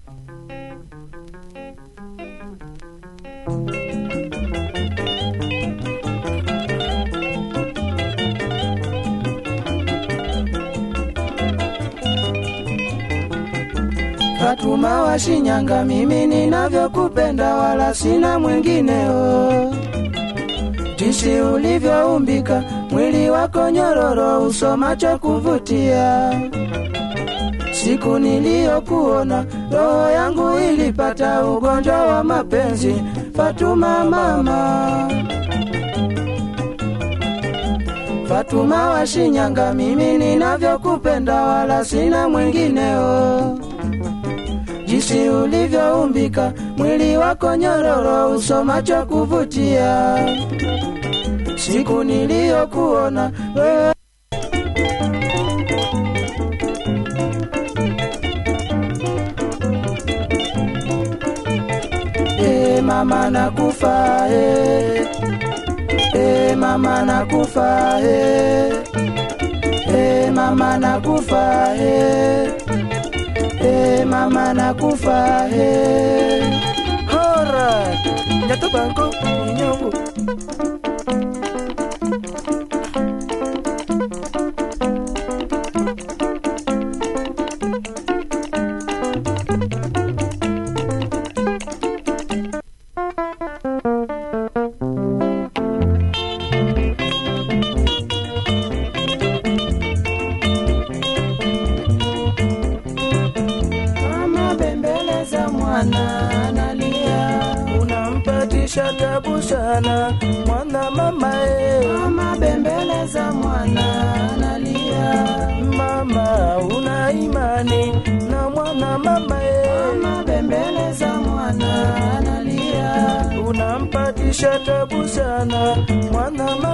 Fatuma wa Shinyanga, mimi ninavyokupenda wala sina mwingineo. Jinsi ulivyoumbika, mwili wako nyororo, uso macho kuvutia. Siku niliyokuona, roho yangu ilipata ugonjwa wa mapenzi. Fatuma mama, Fatuma wa Shinyanga, mimi ninavyokupenda wala sina mwingineo jinsi ulivyoumbika, mwili wako nyororo, uso macho kuvutia. Siku niliyokuona wewe E mama nakufa e, e mama nakufa e, e mama nakufa e. Eh, mama nakufa eh. Alright. Nyato banko inyongo. Mama bembeleza mwana analia, unampatisha tabu sana mwana mama e. mama bembeleza mwana analia, Mama una imani na mwana mama e. mama bembeleza mwana analia, unampatisha tabu sana mwana mama